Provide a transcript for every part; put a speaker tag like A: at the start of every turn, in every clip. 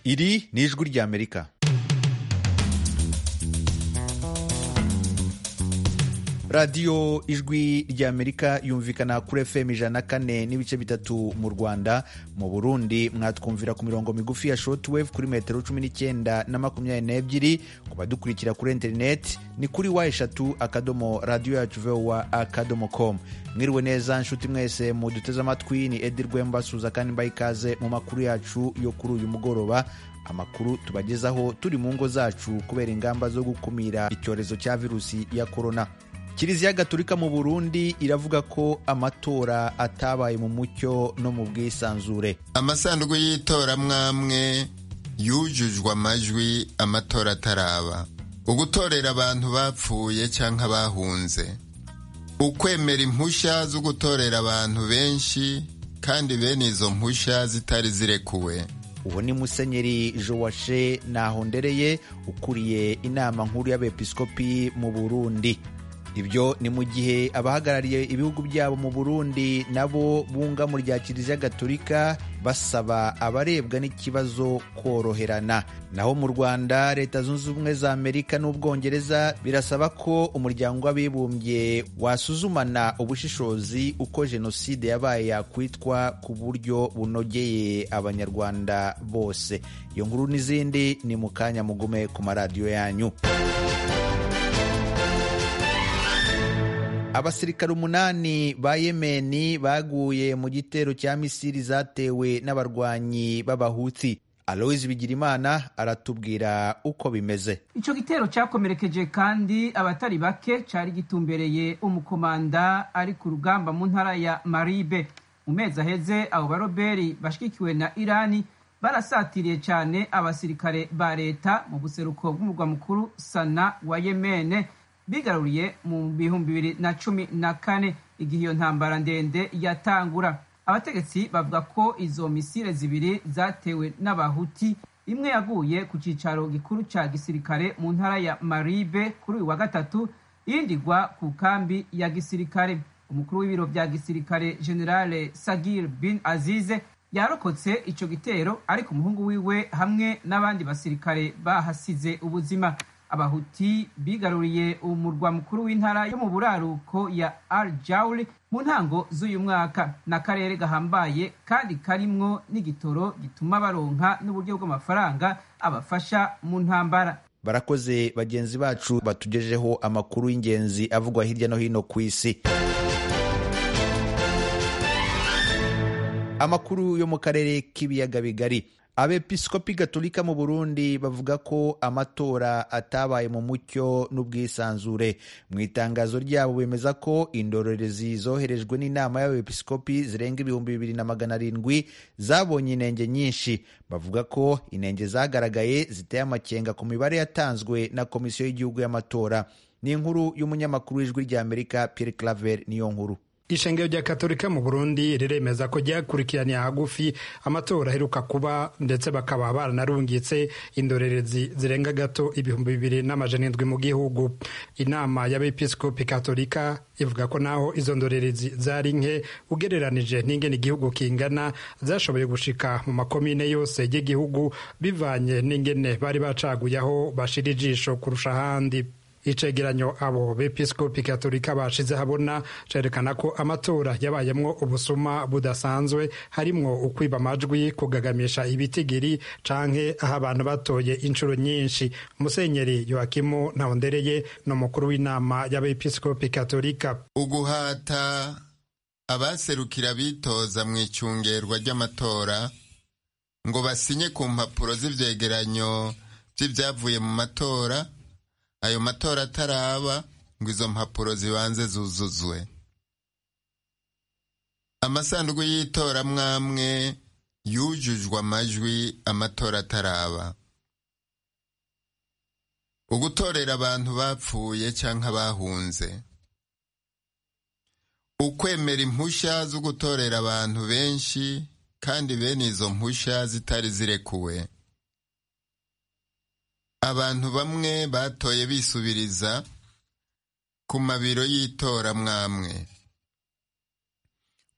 A: iri ni ijwi ry'amerika radiyo ijwi ry'amerika yumvikana kuri fm ijana na kane n'ibice bitatu mu rwanda mu burundi mwatwumvira ku mirongo migufi ya shortwave kuri metero cumi n'icyenda na makumyabiri n'ebyiri ku badukurikira kuri interineti ni kuri wa eshatu akadomo radiyo yacu vowa akadomo com mwiriwe neza nshuti mwese muduteze amatwi ni edi rwemba suza kandi mbaye ikaze mu makuru yacu yo kuri uyu mugoroba amakuru tubagezaho turi mu ngo zacu kubera ingamba zo gukumira icyorezo cya virusi ya korona kiliziya gatolika mu burundi iravuga ko amatora atabaye mu mucyo no mu bwisanzure
B: amasanduku y'itora mwamwe yujujwe amajwi amatora ataraba ugutorera abantu bapfuye cyangwa bahunze ukwemera impushya zo gutorera abantu benshi kandi bene izo mpushya zitari zirekuwe
A: uwo ni musenyeri joashe nahondereye ukuriye inama nkuru y'abepiskopi mu burundi ibyo ni mu gihe abahagarariye ibihugu byabo mu burundi nabo bunga mu rya kiliziya gatolika basaba abarebwa n'ikibazo koroherana naho mu rwanda leta zunze ubumwe za amerika n'ubwongereza birasaba ko umuryango w'abibumbye wasuzumana ubushishozi uko jenoside yabaye yakwitwa ku buryo bunogeye abanyarwanda bose iyo nkuru n'izindi ni mu kanya mugume ku maradiyo yanyu abasirikare umunani ba yemeni baguye mu gitero cya misiri zatewe n'abarwanyi b'abahuti aloyizi bigirimana aratubwira uko bimeze
C: icyo gitero cyakomerekeje kandi abatari bake cyari gitumbereye umukomanda ari ku rugamba mu ntara ya maribe mu mezi aheze abo baroberi bashyigikiwe na irani barasatiriye cyane abasirikare ba leta mu buseruko bw'umurwa mukuru sana wa yemene bigaruriye mu bihumbi bibiri na cumi na kane igihe iyo ntambara ndende yatangura abategetsi bavuga ko izo misile zibiri zatewe n'abahuti imwe yaguye ku cyicaro gikuru cya gisirikare mu ntara ya maribe kuri uyu wa gatatu iyindi igwa ku kambi ya gisirikare umukuru w'ibiro bya gisirikare generale sagir bin azize yarokotse icyo gitero ariko umuhungu wiwe hamwe n'abandi basirikare bahasize ubuzima abahuti bigaruriye umurwa mukuru w'intara yo mu buraruko ya al jauli mu ntango z'uyu mwaka n'akarere gahambaye kandi karimwo n'igitoro gituma baronka n'uburyo bw'amafaranga abafasha mu ntambara
A: barakoze bagenzi bacu batugejeho amakuru y'ingenzi avugwa hirya no hino ku isi amakuru yo mu karere k'ibiyaga bigari abepiskopi gatolika mu burundi bavuga ko amatora atabaye mu mucyo n'ubwisanzure mu itangazo ryabo bemeza ko indorerezi zoherejwe n'inama y'abepiskopi zirenga ibihumbi bibiri na magana arindwi zabonye inenge nyinshi bavuga ko inenge zagaragaye ziteye amakenga ku mibare yatanzwe na komisiyo y'igihugu y'amatora ni inkuru y'umunyamakuru w'ijwi ry'amerika pierre claver niyo nkuru
D: ishengero rya katolika mu burundi riremeza ko ryakurikiraniye hagufi amatora aheruka kuba ndetse bakaba baranarungitse indorerezi zirenga gato ibihumbi bibiri n'amajana indwi mu gihugu inama y'abepiskopi katolika ivuga ko naho izo ndorerezi zari nke ugereranije n'ingene igihugu kingana zashoboye gushika mu makomine yose y'igihugu bivanye n'ingene bari bacaguye aho bashira ijisho kurusha ahandi icegeranyo abo bepiskopi katolika bashize habona cerekana ko amatora yabayemwo ubusuma budasanzwe harimwo ukwiba amajwi kugagamisha ibitigiri canke aho abantu batoye inshuro nyinshi musenyeri yoakimu ntahondereye ni umukuru w'inama y'abepiskopi katolika
B: uguhata abaserukira bitoza mu icungerwa ry'amatora ngo basinye ku mpapuro z'ivyegeranyo vy'ivyavuye mu matora ayo matora ataraba ngo izo mpapuro zibanze zuzuzwe amasanduku y'itora mwamwe yujujwe amajwi amatora ataraba ugutorera abantu bapfuye cyangwa bahunze ukwemera impushya zo gutorera abantu benshi kandi bene izo mpushya zitari zirekuwe abantu bamwe batoye bisubiriza ku mabiro y'itora mwamwe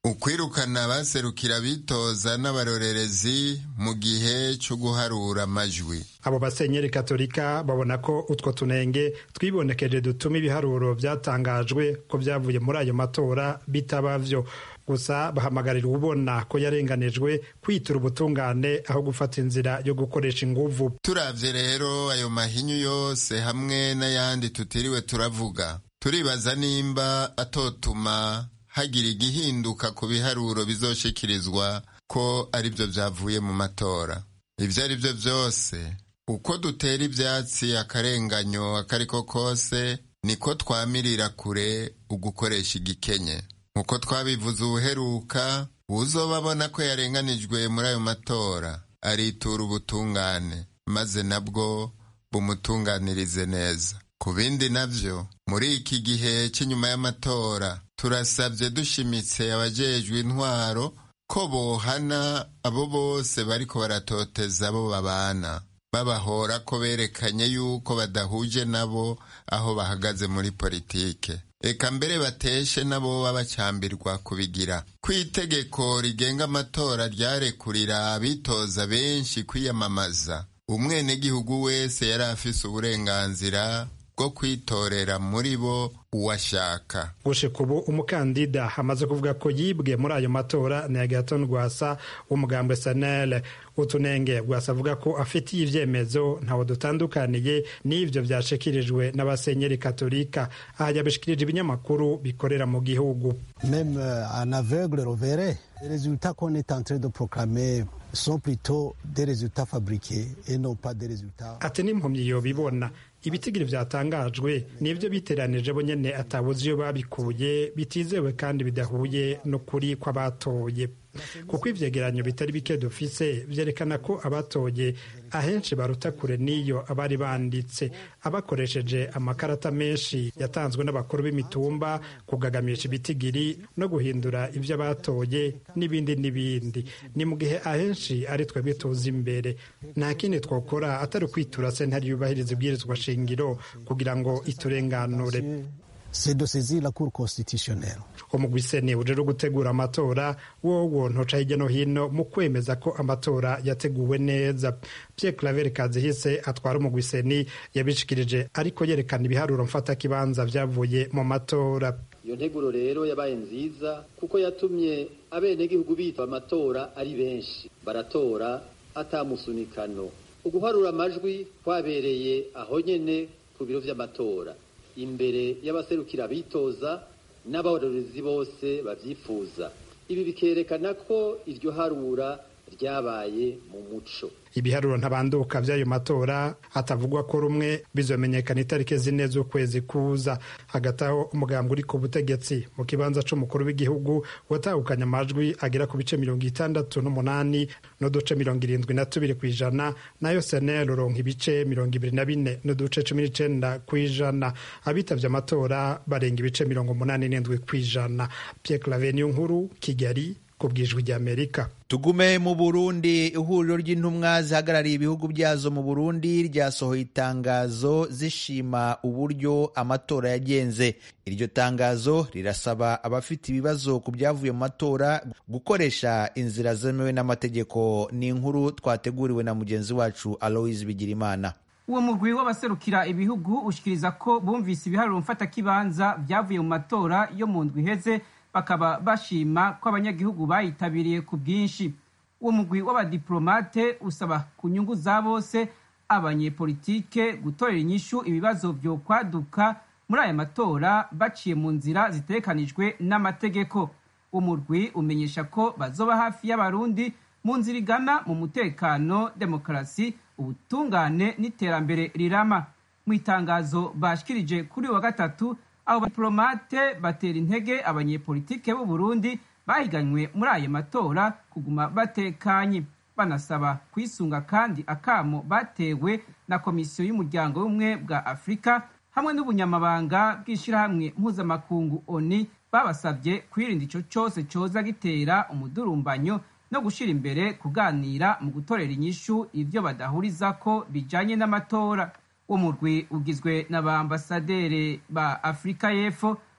B: ukwirukana abaserukira bitoza n'abarorerezi mu gihe cyo guharura amajwi
D: abo basenyeri katolika babona ko utwo tunenge twibonekeje dutuma ibiharuro byatangajwe ko byavuye muri ayo matora bitaba vyo gusa bahamagarira ubona ko yarenganijwe kwitura ubutungane aho gufata inzira yo gukoresha inguvu
B: turavye rero ayo mahinyu yose hamwe n'ayandi tutiriwe turavuga turibaza nimba atotuma hagira igihinduka ku biharuro bizoshikirizwa ko aribyo byavuye mu matora ibyo ari byo byose uko dutera ibyatsi akarenganyo akariko kose niko twamirira kure ugukoresha igikenye nkuko twabivuze ubuheruka uzoba abona ko yarenganijwe muri ayo matora aritura ubutungane maze nabwo bumutunganirize neza ku bindi navyo muri iki gihe cy'inyuma y'amatora turasabye dushimitse abajejwe intwaro ko bohana abo bose bariko baratoteza abo babana babahora ko berekanye yuko badahuje nabo aho bahagaze muri politike eka mbere bateshe nabo babacyambirwa kubigira ku itegeko rigenga amatora ryarekurira abitoza benshi kwiyamamaza umwenegihugu wese yari afise uburenganzira bwo kwitorera muri bo uwashaka
D: gushika ubu umukandida amaze kuvuga ko yibwe muri ayo matora ni agaton rwasa w'umugambwe sanele utunenge rwasa avuga ko afitiye ivyemezo ntawe dutandukaniye n'ivyo vyashikirijwe n'abasenyeri katolika aha yabishikirije ibinyamakuru bikorera mu gihugu
E: même un aveugle reverrait les résultats qu'on est en train de proclamer sont plutôt des résultats fabriqués et non pas des résultats
D: ati n'impumyi yobibona ibitigiri vyatangajwe nivyo biteranije bo nyene atabuze iyo babikuye bitizewe kandi bidahuye n'ukuri kw'abatoye kuko ivyegeranyo bitari bike dufise vyerekana ko abatoye ahenshi baruta kure n'iyo abari banditse abakoresheje amakarata menshi yatanzwe n'abakuru b'imitumba kugagamisha ibitigiri no guhindura ivyo abatoye n'ibindi n'ibindi ni mu gihe ahenshi ari twe bituza imbere nta kindi twokora atari ukwitura sentare yubahiriza ibwirizwa shingiro kugira ngo iturenganure
E: c'est de saisir la cour constitutionnelle
D: umugwi seni ujejwe gutegura amatora wowo ntoca hirya no hino mu kwemeza ko amatora yateguwe neza pierre claver kazihise atwara umugwi seni yabishikirije ariko yerekana ibiharuro mfatakibanza vyavuye mu matora
F: iyo nteguro rero yabaye nziza kuko yatumye abenegihugu bitwa amatora ari benshi baratora atamusunikano uguharura amajwi kwabereye aho nyene ku biro vy'amatora imbere y'abaserukira abitoza n'abarorezi bose babyifuza ibi bikerekana ko iryo harura ryabaye mu muco
D: ibiharuro ntabanduka by'ayo matora hatavugwa ko rumwe bizomenyekana itariki zine z'ukwezi kuza hagati aho umugambwe uri ku butegetsi mu kibanza c'umukuru w'igihugu watahukanye amajwi agera ku bice mirongo itandatu n'umunani n'uduce mirongo irindwi na tubiri ku ijana nayo senel uronka ibice mirongo ibiri na bine n'uduce cumi n'icenda ku ijana abitavye amatora barenga ibice mirongo umunani n'indwi ku ijana pierre claveniyo nkuru kigali ku bwijwi ry'amerika
A: tugume mu burundi ihuriro ry'intumwa zihagarariye ibihugu byazo mu burundi ryasohoye itangazo zishima uburyo amatora yagenze iryo tangazo rirasaba abafite ibibazo ku byavuye mu matora gukoresha inzira zemewe n'amategeko ni inkuru twateguriwe na mugenzi wacu aloise bigirimana
C: uwo mugwi w'abaserukira ibihugu ushikiriza ko bumvise ibiharuro mfatakibanza byavuye mu matora yo mu ndwi iheze bakaba bashima ko abanyagihugu bayitabiriye ku bwinshi uwo mugwi w'abadiplomate usaba ku nyungu za bose abanyepolitike gutorera inyishu ibibazo vyo kwaduka muri aya matora baciye mu nzira zitekanijwe n'amategeko umurwi umenyesha ko bazoba hafi y'abarundi mu nzira igana mu mutekano demokarasi ubutungane n'iterambere rirama mu itangazo bashikirije kuri wa gatatu abo badiplomate batera intege abanyepolitike b'u Burundi bahiganywe muri ayo matora kuguma batekanye banasaba kwisunga kandi akamo batewe na komisiyo y'umuryango w'ubumwe bwa afurika hamwe n'ubunyamabanga bw'ishyirahamwe mpuzamakungu oni babasabye kwirinda icyo cyose cyoza gitera umudurumbanyo no gushyira imbere kuganira mu gutorera inyishu ibyo badahuriza ko bijanye n'amatora uwo murwi ugizwe na ba ambasaderi ba afurika y'epfo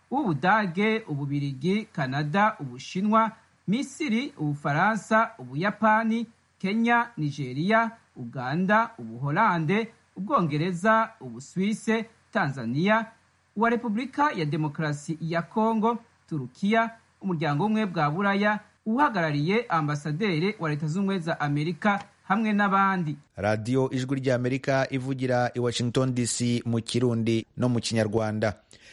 C: uw'ubudage ububirigi kanada ubushinwa misiri ubufaransa ubuyapani kenya nigeria uganda ubuholande ubwongereza ubuswise tanzania uwa repubulika ya demokarasi ya kongo turukiya umuryango w'ubumwe bwa buraya uhagarariye ambasaderi wa leta z'ubumwe za amerika hamwe n'abandi
A: radiyo ijwi ry'amerika ivugira i washington dc mu kirundi no mu kinyarwanda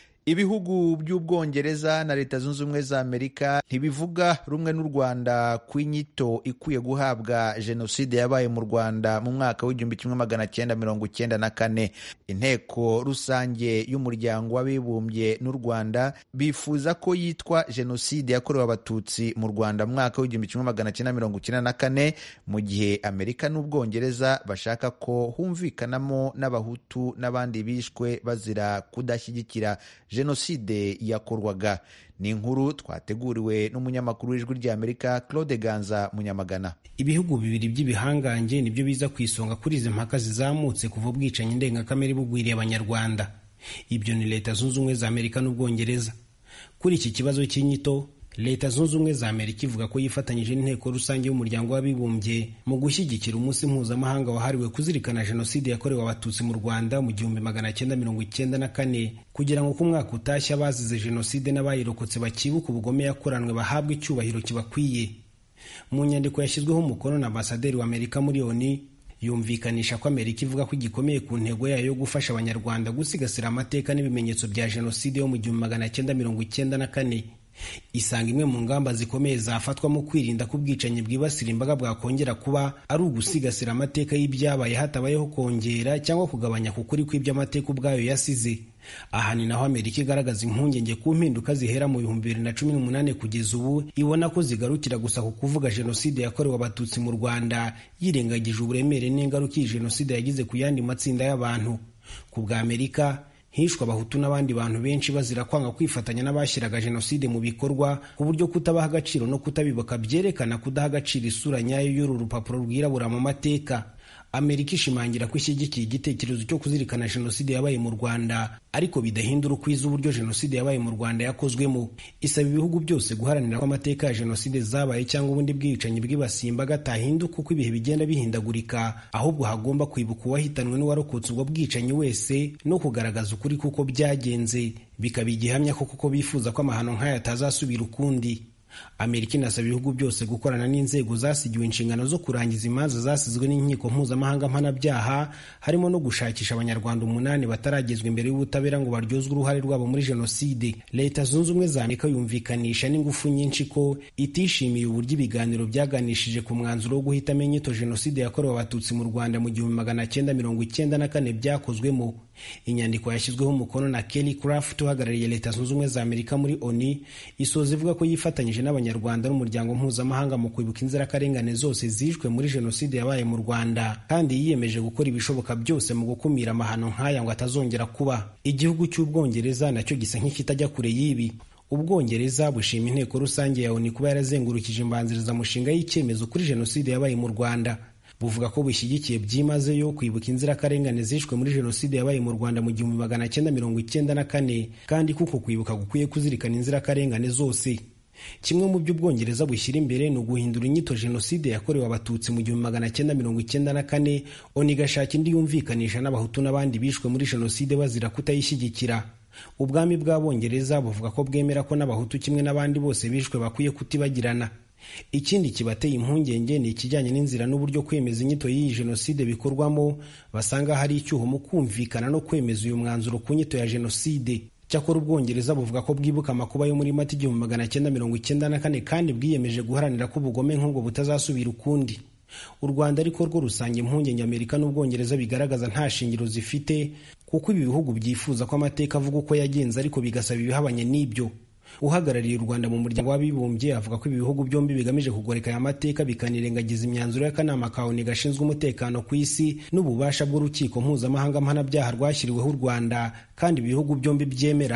A: ibihugu by'ubwongereza na leta zunze ubumwe za amerika ntibivuga rumwe n'u rwanda ku inyito ikwiye guhabwa jenoside yabaye mu rwanda mu mwaka w'igihumbi kimwe magana cyenda mirongo cyenda na kane inteko rusange y'umuryango w'abibumbye n'u rwanda bifuza ko yitwa jenoside yakorewe abatutsi mu rwanda mu mwaka w'igihumbi kimwe magana cyenda mirongo cyenda na kane mu gihe amerika n'ubwongereza bashaka ko humvikanamo n'abahutu n'abandi bishwe bazira kudashyigikira jenoside yakorwaga ni inkuru twateguriwe n'umunyamakuru w'ijwi ry'amerika claude ganza munyamagana
G: ibihugu bibiri by'ibihangange nibyo biza ku isonga kuri izi mpaka zizamutse kuva ubwicanyi ndengakamere bugwiriye abanyarwanda ibyo ni leta zunze ubumwe za amerika n'ubwongereza kuri iki kibazo cy'inyito leta zunze ubumwe za amerika ivuga ko yifatanyije n'inteko rusange y'umuryango w'abibumbye mu gushyigikira umunsi mpuzamahanga wahariwe kuzirikana jenoside yakorewe abatutsi mu rwanda mu gihumbi magana cyenda mirongo icyenda na kane kugira ngo ko umwaka utashye abazize jenoside n'abayirokotse bakibuka ubugome yakoranwe bahabwe icyubahiro kibakwiye mu nyandiko yashyizweho umukono na ambasaderi wa amerika muri oni yumvikanisha ko amerika ivuga ko igikomeye ku ntego yayo yo gufasha abanyarwanda gusigasira amateka n'ibimenyetso bya jenoside yo mu gihumbi magana cyenda mirongo icyenda na kane isanga imwe mu ngamba zikomeye zafatwa mu kwirinda ko ubwicanyi bwibasira imbaga bwakongera kuba ari ugusigasira amateka y'ibyabaye hatabayeho kongera cyangwa kugabanya ku kuri kw'iby'amateka ubwayo yasize aha ni naho amerika igaragaza impungenge ku mpinduka zihera mu bihumbi bibiri na cumi n'umunani kugeza ubu ibona ko zigarukira gusa ku kuvuga jenoside yakorewe abatutsi mu rwanda yirengagije uburemere n'ingaruka iyi jenoside yagize ku yandi matsinda y'abantu ku bwa amerika hishwe abahutu n'abandi bantu benshi bazira kwanga kwifatanya n'abashyiraga jenoside mu bikorwa ku buryo kutabaha agaciro no kutabibuka byerekana kudaha agaciro isura nyayo y'uru rupapuro rwirabura mu mateka amerika ishimangira ko ishyigikiye igitekerezo cyo kuzirikana jenoside yabaye mu rwanda ariko bidahindura ukwiza uburyo jenoside yabaye mu rwanda yakozwemo isaba ibihugu byose guharanira ko amateka ya jenoside zabaye cyangwa ubundi bwicanyi bwibasiye imbaga atahinduka uko ibihe bigenda bihindagurika ahubwo hagomba kwibuka uwahitanwe n'uwarokotse ubwo bwicanyi wese no kugaragaza ukuri kuko byagenze bikaba igihamya ko kuko bifuza ko amahano nk'aya atazasubira ukundi amerika inasaba ibihugu byose gukorana n'inzego zasigiwe inshingano zo kurangiza imanza zasizwe n'inkiko mpuzamahanga mpanabyaha harimo no gushakisha abanyarwanda umunani bataragezwa imbere y'ubutabera ngo baryozwe uruhare rwabo muri jenoside leta zunze ubumwe za amerika yumvikanisha n'ingufu nyinshi ko itishimiye uburyo ibiganiro byaganishije ku mwanzuro wo guhitamo inyito jenoside yakorewe abatutsi mu rwanda mu gihumbi magana cyenda mirongo icyenda na kane byakozwemo inyandiko yashyizweho umukono na kelly craft uhagarariye leta zunze ubumwe za amerika muri oni isoza ivuga ko yifatanyije n'abanyarwanda n'umuryango mpuzamahanga mu kwibuka inzirakarengane zose zishwe muri jenoside yabaye mu rwanda kandi yiyemeje gukora ibishoboka byose mu gukumira amahano nk'aya ngo atazongera kuba igihugu cy'ubwongereza nacyo gisa nk'ikitajya kure y'ibi ubwongereza bushima inteko rusange ya oni kuba yarazengurukije imbanzirizamushinga y'icyemezo kuri jenoside yabaye mu rwanda buvuga ko bushyigikiye byimazeyo kwibuka inzirakarengane zishwe muri jenoside yabaye mu rwanda mu gihumbi magana cyenda mirongo icyenda na kane kandi kuko kwibuka gukwiye kuzirikana inzirakarengane zose kimwe mu byo ubwongereza bushyira imbere ni uguhindura inyito jenoside yakorewe abatutsi mu gihumbi magana cyenda mirongo icyenda na kane oni igashaka indi yumvikanisha n'abahutu n'abandi bishwe muri jenoside bazira kutayishyigikira ubwami bw'abongereza buvuga ko bwemera ko n'abahutu kimwe n'abandi bose bishwe bakwiye kutibagirana ikindi kibateye impungenge ni ikijyanye n'inzira n'uburyo kwemeza inyito y'iyi jenoside bikorwamo basanga hari icyuho mu kumvikana no kwemeza uyu mwanzuro ku nyito ya jenoside cyakora ubwongereza buvuga ko bwibuka amakuba yo muri mata igihumbi magana cyenda mirongo icyenda na kane kandi bwiyemeje guharanira ko ubugome nk'ubwo butazasubira ukundi u rwanda ariko rwo rusanga impungenge amerika n'ubwongereza bigaragaza nta shingiro zifite kuko ibi bihugu byifuza ko amateka avuga uko yagenze ariko bigasaba ibihabanye n'ibyo uhagarariye u rwanda mu muryango w'abibumbye avuga ko ibi bihugu byombi bigamije kugoreka aya mateka bikanirengagiza imyanzuro y'akanama ka oni gashinzwe umutekano ku isi n'ububasha bw'urukiko mpuzamahanga mpanabyaha rwashyiriweho u rwanda kandi ibi bihugu byombi byemera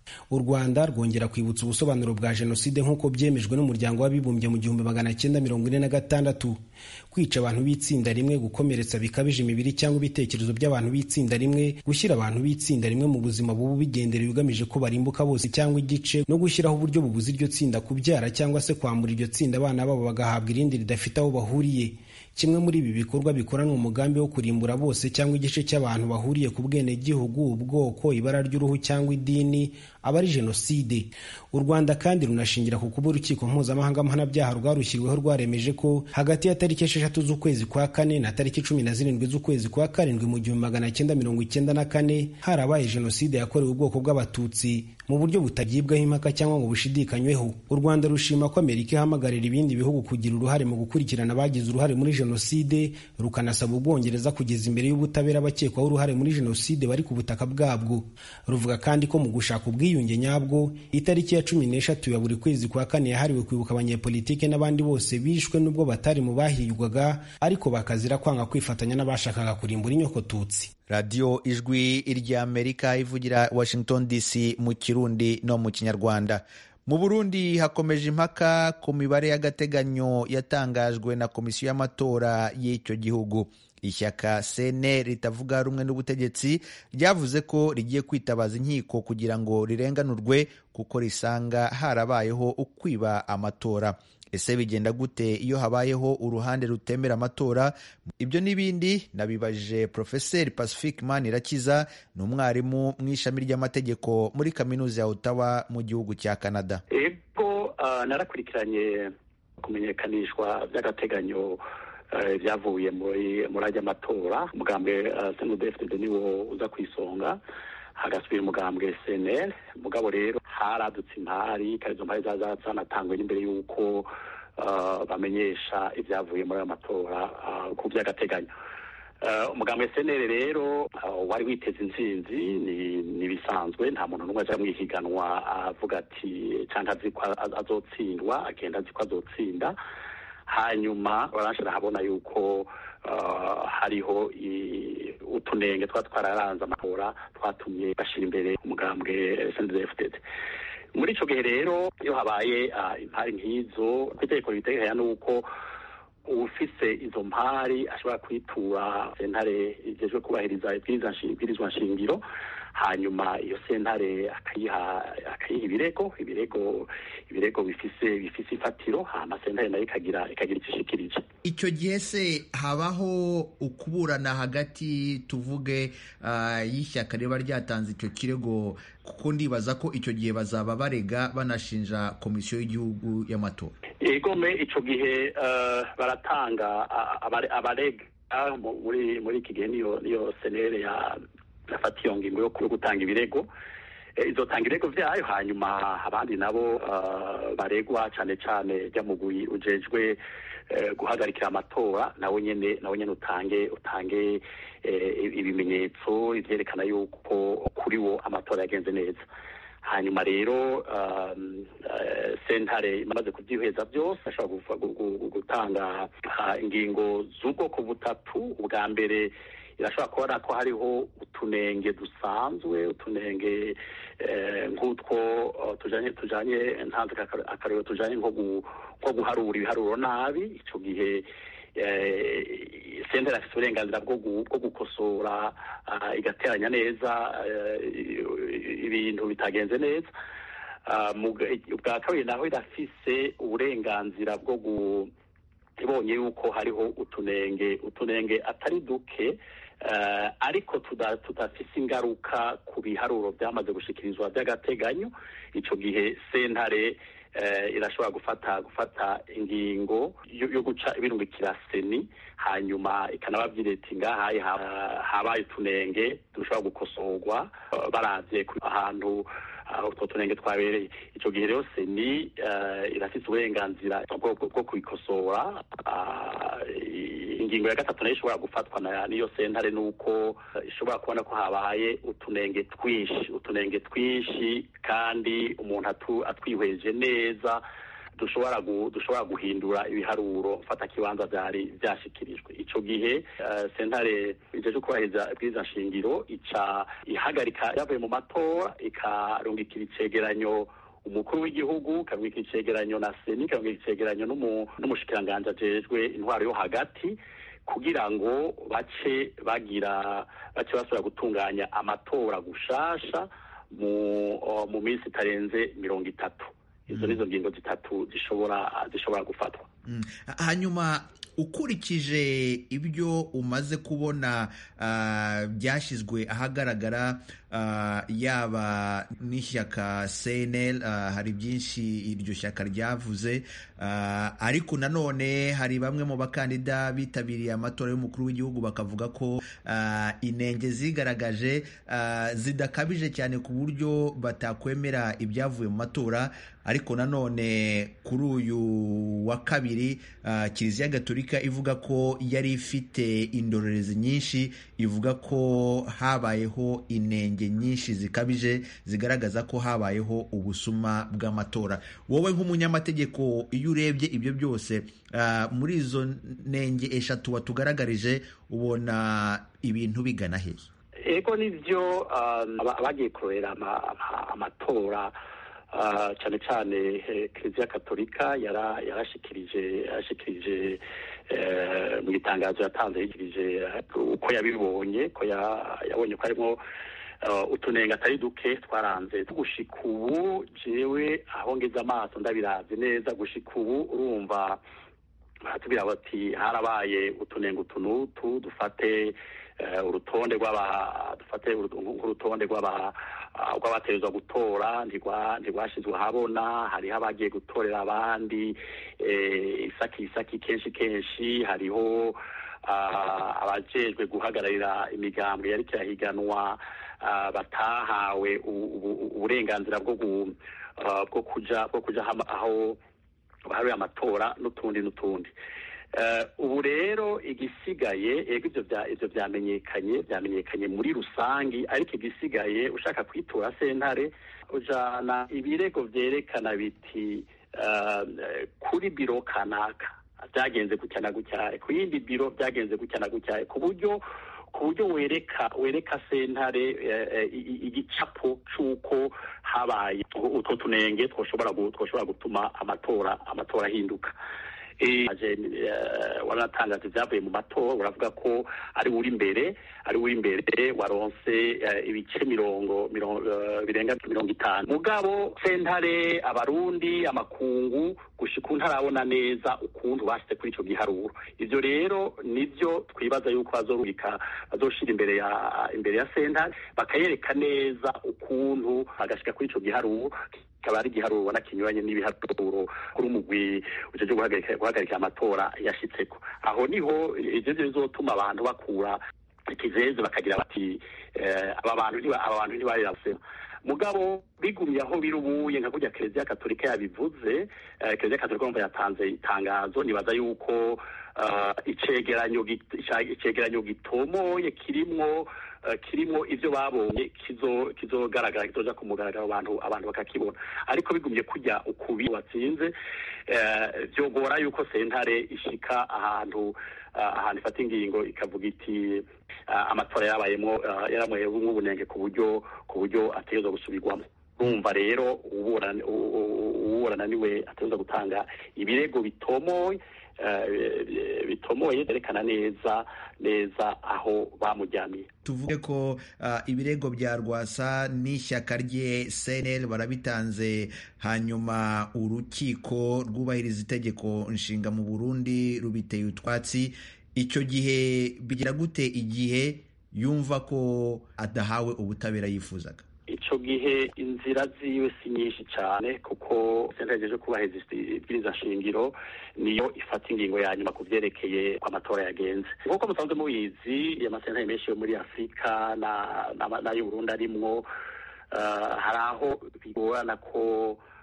G: u rwanda rwongera kwibutsa ubusobanuro bwa jenoside nk'uko byemejwe n'umuryango w'abibumbye mu gihumbi magana cyenda mirongo ine na gatandatu kwica abantu b'itsinda rimwe gukomeretsa bikabije imibiri cyangwa ibitekerezo by'abantu b'itsinda rimwe gushyira abantu b'itsinda rimwe mu buzima bubu bigenderewe bigamije ko barimbuka bose cyangwa igice no gushyiraho uburyo bubuza iryo tsinda kubyara cyangwa se kwambura iryo tsinda abana babo bagahabwa irindi ridafite aho bahuriye kimwe muri ibi bikorwa bikoranwa umugambi wo kurimbura bose cyangwa igice cy'abantu bahuriye ku bwenegihugu ubwoko ibara ry'uruhu cyangwa idini aba ari jenoside u rwanda kandi runashingira ku kuba urukiko mpuzamahanga mpanabyaha rwarushyiriweho rwaremeje ko hagati ya tariki esheshatu z'ukwezi kwa kane na tariki cumi na zirindwi z'ukwezi kwa karindwi mu gihumbi magana cyenda mirongo icyenda na kane harabaye jenoside yakorewe ubwoko bw'abatutsi mu buryo butagibwaho impaka cyangwa ngo bushidikanyweho u rwanda rushima ko amerika ihamagarira ibindi bihugu kugira uruhare mu gukurikirana abagize uruhare muri jenoside rukanasaba ubwongereza kugeza imbere y'ubutabera abakekwaho uruhare muri jenoside bari ku butaka bwabwo ruvuga kandi ko mu gushaka ubwiyunge nyabwo itariki ya cumi n'eshatu ya buri kwezi kwa kane yahariwe kwibuka abanyepolitike n'abandi bose bishwe n'ubwo batari mu bahigwaga ariko bakazira kwanga kwifatanya n'abashakaga kurimbura inyokotutsi
A: radiyo ijwi ry'amerika ivugira washington dc mu kirundi no mu kinyarwanda mu burundi hakomeje impaka ku mibare y'agateganyo yatangajwe na komisiyo y'amatora y'icyo gihugu ishyaka cnr ritavuga rumwe n'ubutegetsi ryavuze ko rigiye kwitabaza inkiko kugira ngo rirenganurwe kuko risanga harabayeho ukwiba amatora ese bigenda gute iyo habayeho uruhande rutemera amatora ibyo n'ibindi nabibajije porofeseri pacifique manirakiza ni umwarimu mu ishami ry'amategeko muri kaminuza ya otawa mu gihugu cya canada
H: ego narakurikiranye kumenyekanishwa by'agateganyo byavuye muri muri ajya amatora umugambwe senudefide niwo uza ku isonga hagasubira umugambwe cnl mugabo rero haradutse impari kandi izo mpari zanatangwe n'imbere y'uko bamenyesha ibyavuye muri ayo matora ku by'agateganyo umugambwe cnl rero wari witeze intsinzi ni ibisanzwe nta muntu n'umwe aja mwihiganwa avuga ati cyangwa azi ko azotsindwa agenda azi ko azotsinda hanyuma barashira habona yuko hariho utunenge twa twararanze amatora twatumye bashyira imbere umugambwe sndfdd muri icyo gihe rero iyo habaye impari nk'izo ku itegeko riteganya n'uko ufise izo mpari ashobora kwitura sentare igejwe kubahiriza ibwirizwa nshingiro hanyuma iyo sentare akayiha akayiha ibirego ibirego ibirego bifise bifise ifatiro hama sentare nayo ikagira ikagira icyo ishikirije
A: icyo gihe se habaho ukuburana hagati tuvuge uh, y'ishyaka riba ryatanze icyo kirego kuko ndibaza ko icyo gihe bazaba barega banashinja komisiyo y'igihugu y'amatora
H: egome icyo gihe uh, baratanga uh, abarega muri muri iki gihe niyo niyo senere ya yafata iyo ngingo yo gutanga ibirego izotanga ibirego byayo hanyuma abandi nabo baregwa cyane cyane mugwi ujejwe guhagarikira amatora nawe nyine nawe nyine utange utange ibimenyetso ibyerekana yuko kuri wo amatora yagenze neza hanyuma rero sentare imaze kubyiheza byose ashobora gutanga ingingo z'ubwoko butatu ubwa mbere irashobora kubona ko hariho utunenge dusanzwe utunenge nk'utwo tujanye tujanye ntanze akarero tujanye nko guharura ibiharuro nabi icyo gihe sentare afite uburenganzira bwo gukosora igateranya neza ibintu bitagenze neza ubwa kabiri naho irafise uburenganzira bwo ibonye yuko hariho utunenge utunenge atari duke ariko tudafise ingaruka ku biharuro byamaze gushikirizwa by'agateganyo icyo gihe sentare irashobora gufata gufata ingingo yo guca ibirungikira seni hanyuma ikanababwira iti ngahaye habaye utunenge dushobora gukosorwa baravye ahantu utwo tunenge twabereye icyo gihe rero seni irafite uburenganzira bwo kubikosora ingingo ya gatatu nayo ishobora gufatwa n'iyo sentare ni uko ishobora kubona ko habaye utunenge twinshi utunenge twinshi kandi umuntu atwihweje neza dushobora dushobora guhindura ibiharuro mfata kibanza byari byashikirijwe ico gihe sentare ijeje kubahiriza ibwirizwa nshingiro ica ihagarika yavuye mu matora ikarungikira icegeranyo umukuru w'igihugu ikarungikira icegeranyo na seni ikarungikira icegeranyo n'umushikiranganji ajejwe intwaro yo hagati kugira ngo bace bagira bace basubira gutunganya amatora gushasha mu mu minsi itarenze mirongo itatu izo nizo ngingo zitatu zishobora zishobora gufatwa
A: hanyuma ukurikije ibyo umaze kubona byashyizwe ahagaragara yaba n'ishyaka cnl hari byinshi iryo shyaka ryavuze ariko nanone hari bamwe mu bakandida bitabiriye amatora y'umukuru w'igihugu bakavuga ko inenge zigaragaje zidakabije cyane ku buryo batakwemera ibyavuye mu matora ariko nanone kuri uyu wa kabiri kiliziya gatolika ivuga ko yari ifite indorerezi nyinshi ivuga ko habayeho inenge nyinshi zikabije zigaragaza ko habayeho ubusuma bw'amatora wowe nk'umunyamategeko iyo urebye ibyo byose muri izo nenge eshatu watugaragarije ubona ibintu bigana hehe
H: ego nibyo abagiye kurera amatora cyane cyane kiliziya katolika yarashikirije yarashikirije mu itangazo yatanze yigirije uko yabibonye ko yabonye ko harimo utunenga atari duke twaranze gushika ubu jewe aho ngeze amaso ndabirazi neza gushika ubu urumva baratubwira bati harabaye utunenga utunutu dufate urutonde rw'aba dufate urutonde rw'aba rw'abaterezwa gutora ntirwashyizwe ahabona hariho abagiye gutorera abandi isaki isaki kenshi kenshi hariho abajejwe guhagararira imigambwe yari kirahiganwa batahawe uburenganzira bwo kuja bwo kuja aho baharuye amatora n'utundi n'utundi ubu rero igisigaye ego ibyo byamenyekanye byamenyekanye muri rusange ariko igisigaye ushaka kwitura sentare ujana ibirego byerekana biti kuri biro kanaka byagenze gutya na gutya ku yindi biro byagenze gutya na gutya ku buryo ku buryo wereka wereka sentare igicapo c'uko habaye utwo tunenge twoshobora twoshobora gutuma amatora amatora ahinduka wanatangaza ibyavuye mu matora uravuga ko ari uri imbere ari uri imbere waronse ibice mirongo birenga mirongo itanu mugabo sentare abarundi amakungu gushika ntarabona neza ukuntu bashyize kuri icyo giharuro ibyo rero nibyo twibaza yuko bazorubika bazoshira imbere ya imbere ya sentare bakayereka neza ukuntu bagashika kuri icyo giharuro kikaba ari igiharuro ubona kinyuranye n'ibiharuro kuri umugwi ujeje guhagarika amatora yashitseko aho niho ivyo vyo bizotuma abantu bakura ikizeze bakagira bati aba bantu aba bantu ntibarirasema mugabo bigumye aho biri ubuye nka kurya kiliziya katolika yabivuze kiliziya katolika umva yatanze itangazo nibaza yuko icegeranyo icegeranyo gitomoye kirimwo kirimo ibyo babonye kizogaragara kizoja ku mugaragaro abantu abantu bakakibona ariko bigumye kujya ukubi watsinze byogora yuko sentare ishika ahantu ahantu ifata ingingo ikavuga iti amatora yarabayemo yaramuyeho nk'ubunenge ku buryo ku buryo ategerezwa gusubirwamo urumva rero uburana niwe ategerezwa gutanga ibirego bitomoye bitomoye byerekana neza neza aho bamujyaniye
A: tuvuge ko uh, ibirego bya rwasa n'ishyaka rye cnl barabitanze hanyuma urukiko rwubahiriza itegeko nshinga mu burundi rubiteye utwatsi icyo gihe bigira gute igihe yumva ko adahawe ubutabera yifuzaga
H: icyo gihe inzira ziwe si nyinshi cyane kuko sentare yo kubahiriza ibwiriza shingiro niyo ifata ingingo ya nyuma ku byerekeye ko amatora yagenze nk'uko musanzwe mubizi amasentare menshi yo muri afurika n'ay'uburundi arimwo hari aho bigorana ko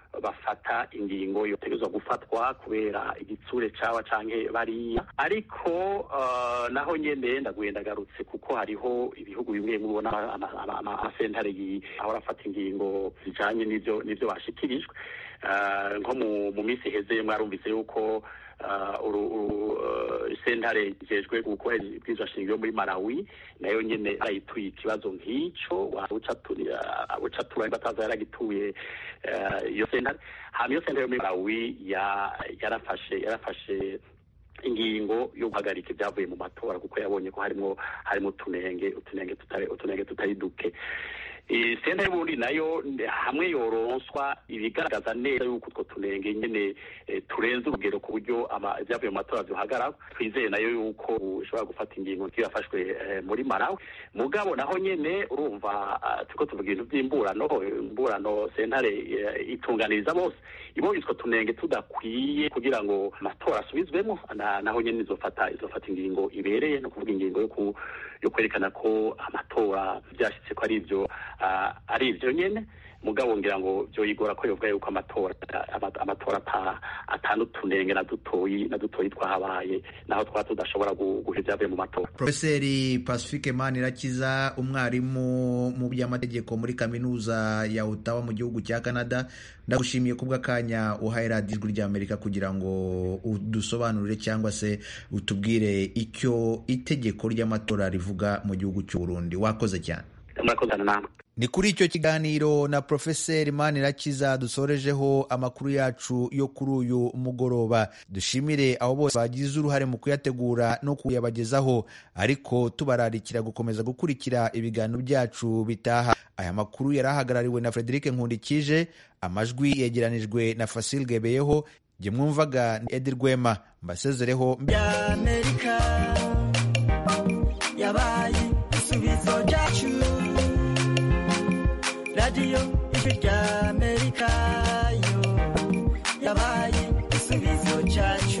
H: bafata ingingo yotegerezwa gufatwa kubera igitsure cawa canke bariya ariko uh, naho nyene ndaguye ndagarutse kuko hariho ibihugu bimwe bimwe ubona amasentare ahora afata ingingo zijanye n'ivyo n'ivyo bashikirijwe uh, nko mu, mu minsi iheze mwarumvise yuko sentare ijejwe gukora ibwirizwa shingiro muri malawi nayo nyene arayituye ikibazo nk'ico uca tura bataza yaragituye iyo sentare hama iyo sentare yo muri malawi yarafashe yarafashe ingingo yo guhagarika ibyavuye mu matora kuko yabonye ko harimo harimo utunenge utunenge tutari utunenge tutari duke senta y'uburundi nayo hamwe yoronswa ibigaragaza neza yuko utwo tunenge nyene turenze urugero ku buryo ibyavuye mu matora vyohagarara twizeye nayo yuko ushobora gufata ingingo nk'iyo yafashwe muri marawi mugabo naho nyene urumva turiko tuvuga ibintu vy'imburano imburano sentare itunganiriza bose ibonye utwo tunenge tudakwiye kugira ngo amatora asubizwemo naho nyene izofata izofata ingingo ibereye no kuvuga ingingo yo yo kwerekana ko amatora byashitse ko ari ivyo ari ivyo nyene mugabo ngira ngo vyoyigora ko yovuga yuko amatora amatora atanu tunenge na dutoyi na dutoyi twahabaye naho twaba tudashobora guha ivyavuye mu matora
A: profeseri pacifique manirakiza umwarimu mu by'amategeko muri kaminuza ya otawa mu gihugu cya canada ndagushimiye kubw'akanya uhaye radiyo ijwi ry'amerika kugira ngo udusobanurire cyangwa se utubwire icyo itegeko ry'amatora rivuga mu gihugu cy'u Burundi wakoze cyane ni kuri icyo kiganiro na profeseri manirakiza dusorejeho amakuru yacu yo kuri uyu mugoroba dushimire abo bose bagize uruhare mu kuyategura no kuyabagezaho ariko tubararikira gukomeza gukurikira ibiganiro byacu bitaha aya makuru yari ahagarariwe na frederic nkundikije amajwi yegeranijwe na fasil gebeyeho jye mwumvaga ni edi rwema mbasezereho
I: y'amerika yabaye igisubizo cyacu radiyo ijwi ry'amerika yo yabaye igisubizo cyacu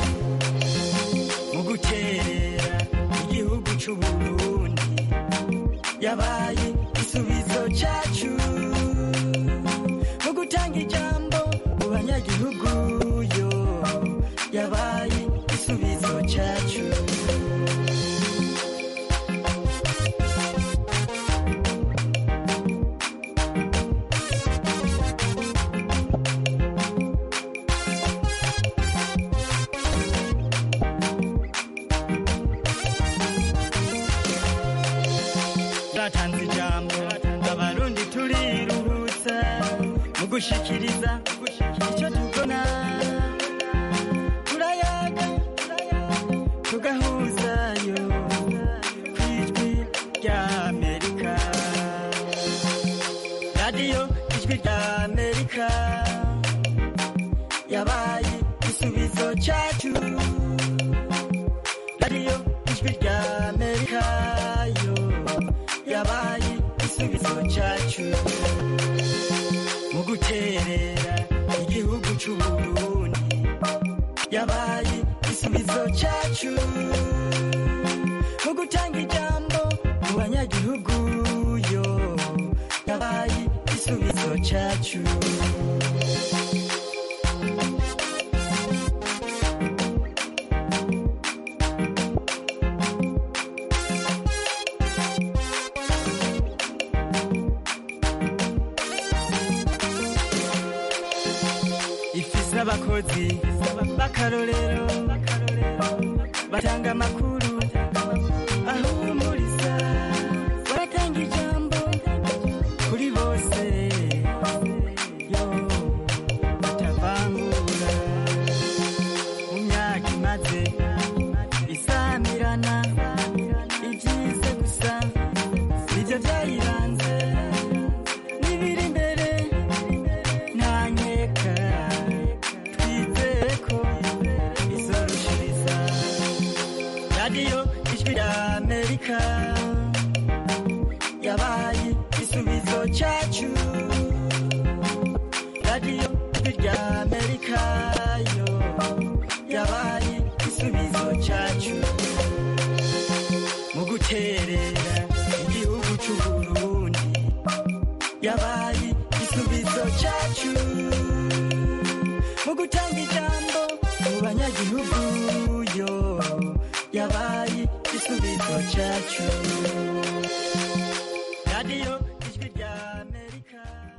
I: mu gukerera igihugu cy'u Burundi yabaye igisubizo cyacu mu gutanga ijambo mu banyagihugu yo yabaye igisubizo cyacu batanze ijambo abarundi turiruhutsa mu gushikiriza icyo tubona turayaga tugahuzayo ku ijwi ry'amerika radiyo ijwi ry'amerika yabaye igisubizo cyacu radiyo ijwi ry'amerika yo yabaye igisubizo cyacu mu guterera igihugu cy'u Burundi yabaye igisubizo cyacu mu gutanga ijambo mu banyagihugu yo yabaye igisubizo cyacu ifise abakozi b'akarorero batanga amakuru ahumuriza baratanga ijambo kuri bose yo batavangura mu myaka imaze isamirana ibyize gusa nibyo byayiranze n'ibiri imbere nta nkeka twizeye ko izorushiriza radiyo ijwi ry'amerika yabaye igisubizo cyacu radiyo ijwi ry'amerika yo yabaye igisubizo cyacu mu guterera igihugu cy'u Burundi yabaye igisubizo cyacu mu gutanga ijambo mu banyagihugu yo yabaye igisubizo cyacu radiyo ijwi rya amerika